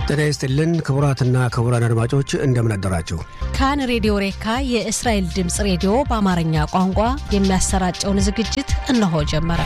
ጤና ይስጥልን ክቡራትና ክቡራን አድማጮች እንደምን አደራችሁ። ካን ሬዲዮ ሬካ የእስራኤል ድምፅ ሬዲዮ በአማርኛ ቋንቋ የሚያሰራጨውን ዝግጅት እነሆ ጀመረ።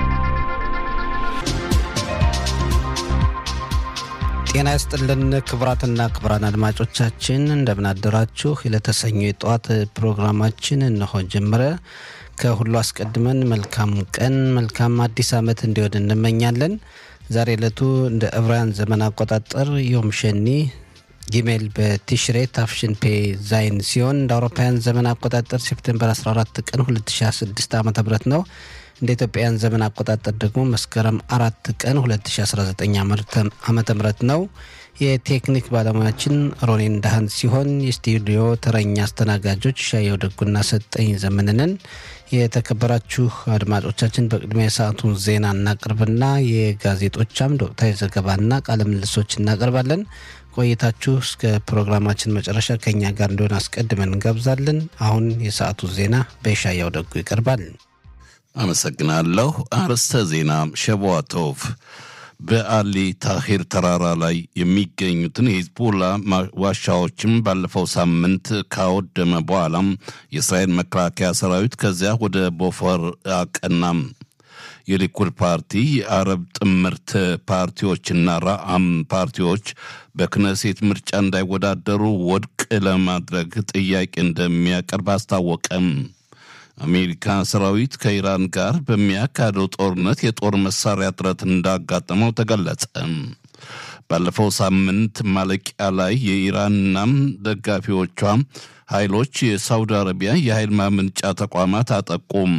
ጤና ይስጥልን ክቡራትና ክቡራን አድማጮቻችን እንደምን አደራችሁ። ለተሰኘ የጠዋት ፕሮግራማችን እነሆ ጀመረ። ከሁሉ አስቀድመን መልካም ቀን መልካም አዲስ ዓመት እንዲሆን እንመኛለን። ዛሬ ዕለቱ እንደ ዕብራውያን ዘመን አቆጣጠር ዮም ሸኒ ጊሜል በቲሽሬ ታፍሽን ፔ ዛይን ሲሆን እንደ አውሮፓውያን ዘመን አቆጣጠር ሴፕቴምበር 14 ቀን 2016 ዓ ም ነው። እንደ ኢትዮጵያውያን ዘመን አቆጣጠር ደግሞ መስከረም አራት ቀን 2019 ዓ ም ነው። የቴክኒክ ባለሙያችን ሮኔን ዳህን ሲሆን የስቱዲዮ ተረኛ አስተናጋጆች ሻየው ደጉና ሰጠኝ ዘመንንን። የተከበራችሁ አድማጮቻችን በቅድሚያ የሰዓቱን ዜና እናቅርብና የጋዜጦች አምድ ወቅታዊ ዘገባና ቃለ ምልሶች እናቀርባለን። ቆይታችሁ እስከ ፕሮግራማችን መጨረሻ ከኛ ጋር እንዲሆን አስቀድመን እንጋብዛለን። አሁን የሰዓቱ ዜና በሻያው ደጉ ይቀርባል። አመሰግናለሁ። አርዕስተ ዜና ሸቧቶቭ በአሊ ታሂር ተራራ ላይ የሚገኙትን የሂዝቦላ ዋሻዎችም ባለፈው ሳምንት ካወደመ በኋላም የእስራኤል መከላከያ ሰራዊት ከዚያ ወደ ቦፈር አቀናም። የሊኩድ ፓርቲ የአረብ ጥምርት ፓርቲዎችና ራአም ፓርቲዎች በክነሴት ምርጫ እንዳይወዳደሩ ወድቅ ለማድረግ ጥያቄ እንደሚያቀርብ አስታወቀም። አሜሪካ ሰራዊት ከኢራን ጋር በሚያካሄደው ጦርነት የጦር መሳሪያ እጥረት እንዳጋጠመው ተገለጸ። ባለፈው ሳምንት ማለቂያ ላይ የኢራንና ደጋፊዎቿ ኃይሎች የሳውዲ አረቢያ የኃይል ማመንጫ ተቋማት አጠቁም።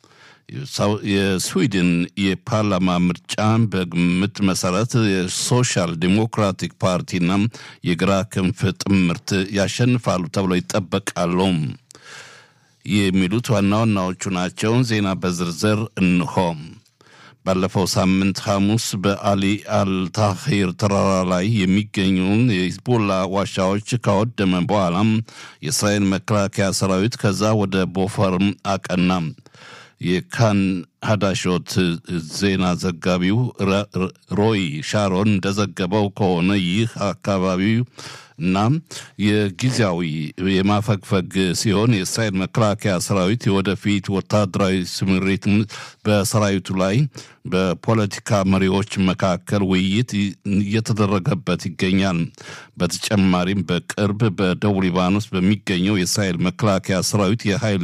የስዊድን የፓርላማ ምርጫ በግምት መሰረት የሶሻል ዲሞክራቲክ ፓርቲና የግራ ክንፍ ጥምርት ያሸንፋሉ ተብሎ ይጠበቃሉ። የሚሉት ዋና ዋናዎቹ ናቸው። ዜና በዝርዝር እንሆ። ባለፈው ሳምንት ሐሙስ በአሊ አልታሂር ተራራ ላይ የሚገኙን የሂዝቦላ ዋሻዎች ካወደመ በኋላም የእስራኤል መከላከያ ሰራዊት ከዛ ወደ ቦፈርም አቀና። የካን ሀዳሾት ዜና ዘጋቢው ሮይ ሻሮን እንደዘገበው ከሆነ ይህ አካባቢው እና የጊዜያዊ የማፈግፈግ ሲሆን የእስራኤል መከላከያ ሰራዊት የወደፊት ወታደራዊ ስምሪት በሰራዊቱ ላይ በፖለቲካ መሪዎች መካከል ውይይት እየተደረገበት ይገኛል። በተጨማሪም በቅርብ በደቡብ ሊባኖስ በሚገኘው የእስራኤል መከላከያ ሰራዊት የኃይል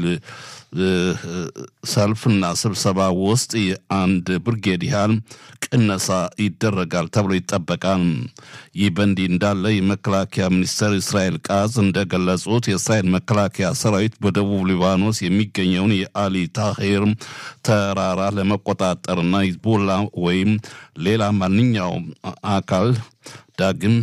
ሰልፍና ስብሰባ ውስጥ የአንድ ብርጌድ ያህል ቅነሳ ይደረጋል ተብሎ ይጠበቃል። ይህ በእንዲህ እንዳለ የመከላከያ ሚኒስትር እስራኤል ቃዝ እንደገለጹት የእስራኤል መከላከያ ሰራዊት በደቡብ ሊባኖስ የሚገኘውን የአሊ ታሂር ተራራ ለመቆጣጠርና ሂዝቦላ ወይም ሌላ ማንኛውም አካል ዳግም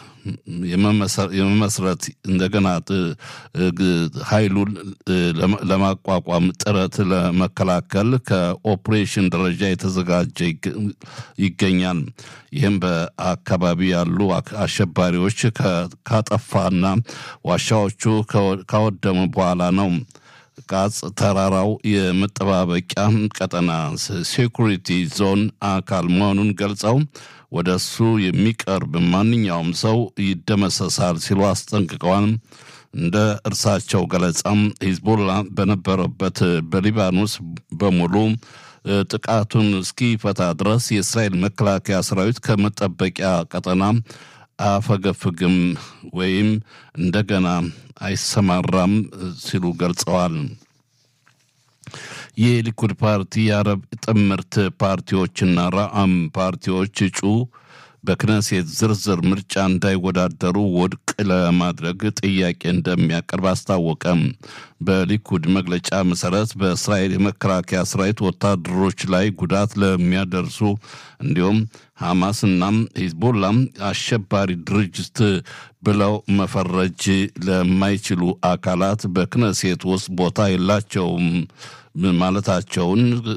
የመመስረት እንደገና ኃይሉን ለማቋቋም ጥረት ለመከላከል ከኦፕሬሽን ደረጃ የተዘጋጀ ይገኛል። ይህም በአካባቢ ያሉ አሸባሪዎች ካጠፋና ዋሻዎቹ ካወደሙ በኋላ ነው። ቃጽ ተራራው የመጠባበቂያ ቀጠና ሴኩሪቲ ዞን አካል መሆኑን ገልጸው ወደ እሱ የሚቀርብ ማንኛውም ሰው ይደመሰሳል ሲሉ አስጠንቅቀዋል። እንደ እርሳቸው ገለጻም ሂዝቦላ በነበረበት በሊባኖስ በሙሉ ጥቃቱን እስኪፈታ ድረስ የእስራኤል መከላከያ ሰራዊት ከመጠበቂያ ቀጠና አፈገፍግም ወይም እንደገና አይሰማራም ሲሉ ገልጸዋል። የሊኩድ ፓርቲ የአረብ ጥምርት ፓርቲዎችና ራአም ፓርቲዎች እጩ በክነሴት ዝርዝር ምርጫ እንዳይወዳደሩ ውድቅ ለማድረግ ጥያቄ እንደሚያቀርብ አስታወቀም። በሊኩድ መግለጫ መሰረት በእስራኤል የመከላከያ ሰራዊት ወታደሮች ላይ ጉዳት ለሚያደርሱ እንዲሁም ሐማስናም ሂዝቦላም አሸባሪ ድርጅት ብለው መፈረጅ ለማይችሉ አካላት በክነሴት ውስጥ ቦታ የላቸውም ማለታቸውን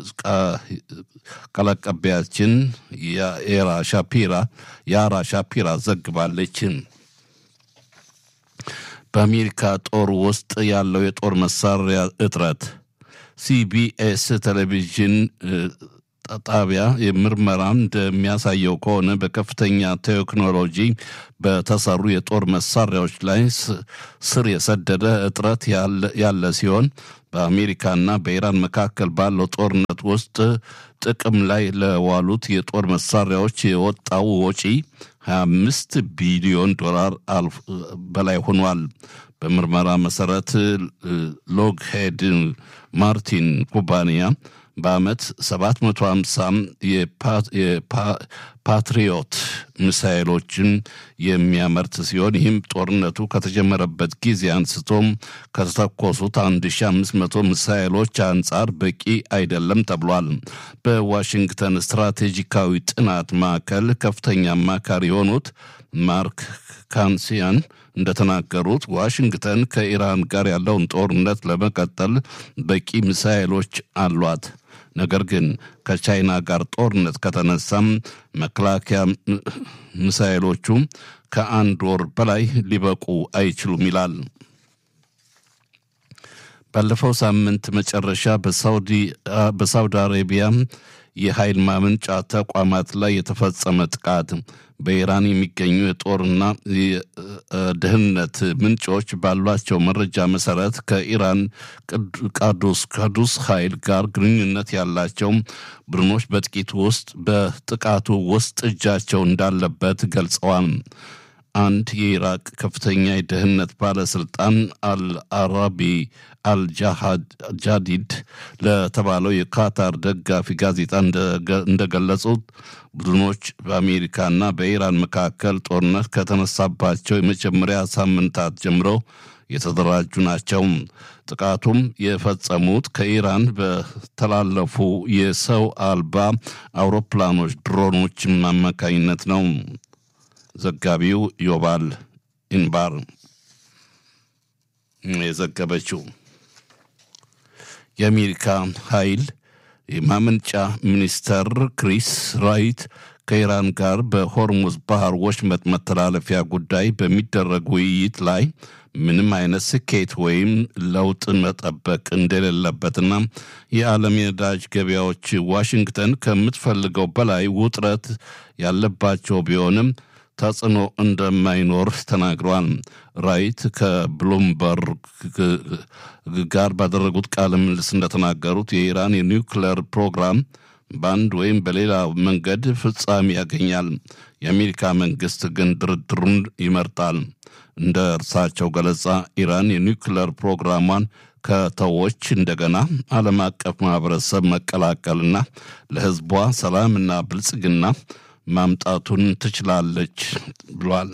ቃል አቀባያችን የኤራ ሻፒራ የአራ ሻፒራ ዘግባለች። በአሜሪካ ጦር ውስጥ ያለው የጦር መሳሪያ እጥረት ሲቢኤስ ቴሌቪዥን ጣቢያ ምርመራ እንደሚያሳየው ከሆነ በከፍተኛ ቴክኖሎጂ በተሰሩ የጦር መሳሪያዎች ላይ ስር የሰደደ እጥረት ያለ ሲሆን በአሜሪካና በኢራን መካከል ባለው ጦርነት ውስጥ ጥቅም ላይ ለዋሉት የጦር መሳሪያዎች የወጣው ወጪ 25 ቢሊዮን ዶላር በላይ ሆኗል። በምርመራ መሰረት ሎግሄድ ማርቲን ኩባንያ በዓመት 750 የፓትሪዮት ሚሳይሎችን የሚያመርት ሲሆን ይህም ጦርነቱ ከተጀመረበት ጊዜ አንስቶም ከተተኮሱት 1500 ሚሳይሎች አንጻር በቂ አይደለም ተብሏል። በዋሽንግተን ስትራቴጂካዊ ጥናት ማዕከል ከፍተኛ አማካሪ የሆኑት ማርክ ካንሲያን እንደተናገሩት ዋሽንግተን ከኢራን ጋር ያለውን ጦርነት ለመቀጠል በቂ ሚሳይሎች አሏት። ነገር ግን ከቻይና ጋር ጦርነት ከተነሳም መከላከያ ሚሳይሎቹ ከአንድ ወር በላይ ሊበቁ አይችሉም ይላል። ባለፈው ሳምንት መጨረሻ በሳውዲ አረቢያ የኃይል ማመንጫ ተቋማት ላይ የተፈጸመ ጥቃት በኢራን የሚገኙ የጦርና ደህንነት ምንጮች ባሏቸው መረጃ መሰረት ከኢራን ቃዱስ ካዱስ ኃይል ጋር ግንኙነት ያላቸው ቡድኖች በጥቂት ውስጥ በጥቃቱ ውስጥ እጃቸው እንዳለበት ገልጸዋል። አንድ የኢራቅ ከፍተኛ የደህንነት ባለስልጣን አልአራቢ አልጃዲድ ለተባለው የካታር ደጋፊ ጋዜጣ እንደገለጹት ቡድኖች በአሜሪካና በኢራን መካከል ጦርነት ከተነሳባቸው የመጀመሪያ ሳምንታት ጀምሮ የተደራጁ ናቸው። ጥቃቱም የፈጸሙት ከኢራን በተላለፉ የሰው አልባ አውሮፕላኖች ድሮኖች አማካኝነት ነው። ዘጋቢው ዮባል ኢንባር የዘገበችው የአሜሪካ ኃይል የማመንጫ ሚኒስተር ክሪስ ራይት ከኢራን ጋር በሆርሙዝ ባህር ወሽመጥ መተላለፊያ ጉዳይ በሚደረግ ውይይት ላይ ምንም አይነት ስኬት ወይም ለውጥ መጠበቅ እንደሌለበትና የዓለም የነዳጅ ገበያዎች ዋሽንግተን ከምትፈልገው በላይ ውጥረት ያለባቸው ቢሆንም ተጽዕኖ እንደማይኖር ተናግረዋል። ራይት ከብሉምበርግ ጋር ባደረጉት ቃለ ምልልስ እንደተናገሩት የኢራን የኒውክሌር ፕሮግራም በአንድ ወይም በሌላ መንገድ ፍጻሜ ያገኛል። የአሜሪካ መንግስት ግን ድርድሩን ይመርጣል። እንደ እርሳቸው ገለጻ ኢራን የኒውክሌር ፕሮግራሟን ከተዎች እንደገና ዓለም አቀፍ ማህበረሰብ መቀላቀልና ለሕዝቧ ሰላምና ብልጽግና ማምጣቱን ትችላለች ብሏል።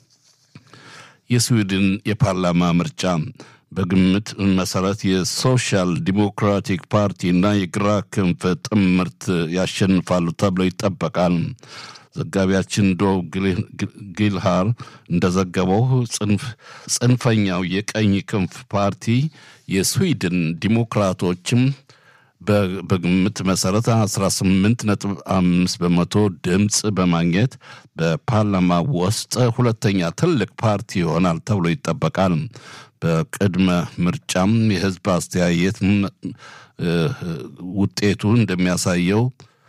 የስዊድን የፓርላማ ምርጫ በግምት መሰረት የሶሻል ዲሞክራቲክ ፓርቲና የግራ ክንፍ ጥምርት ያሸንፋሉ ተብሎ ይጠበቃል። ዘጋቢያችን ዶ ጊልሃር እንደዘገበው ጽንፈኛው የቀኝ ክንፍ ፓርቲ የስዊድን ዲሞክራቶችም በግምት መሰረት 18.5 በመቶ ድምፅ በማግኘት በፓርላማ ውስጥ ሁለተኛ ትልቅ ፓርቲ ይሆናል ተብሎ ይጠበቃል። በቅድመ ምርጫም የህዝብ አስተያየት ውጤቱ እንደሚያሳየው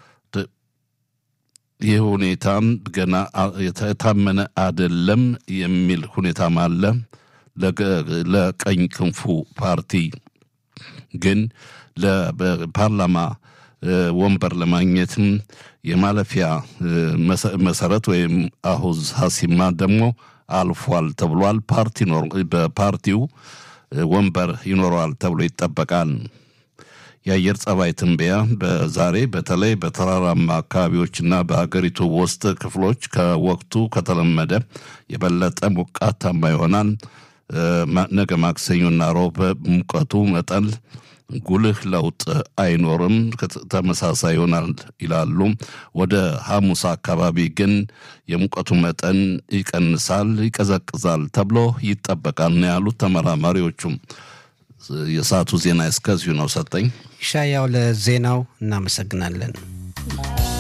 ይህ ሁኔታም ገና የታመነ አደለም የሚል ሁኔታም አለ። ለቀኝ ክንፉ ፓርቲ ግን ለፓርላማ ወንበር ለማግኘትም የማለፊያ መሰረት ወይም አሁዝ ሀሲማ ደግሞ አልፏል ተብሏል። ፓርቲ በፓርቲው ወንበር ይኖረዋል ተብሎ ይጠበቃል። የአየር ጸባይ ትንበያ በዛሬ በተለይ በተራራማ አካባቢዎችና በሀገሪቱ ውስጥ ክፍሎች ከወቅቱ ከተለመደ የበለጠ ሞቃታማ ይሆናል። ነገ ማክሰኞና ሮብ ሙቀቱ መጠን ጉልህ ለውጥ አይኖርም፣ ተመሳሳይ ይሆናል ይላሉ። ወደ ሐሙስ አካባቢ ግን የሙቀቱ መጠን ይቀንሳል፣ ይቀዘቅዛል ተብሎ ይጠበቃል ነው ያሉት ተመራማሪዎቹም። የሰዓቱ ዜና እስከዚሁ ነው። ሰጠኝ ሻያው ለዜናው እናመሰግናለን።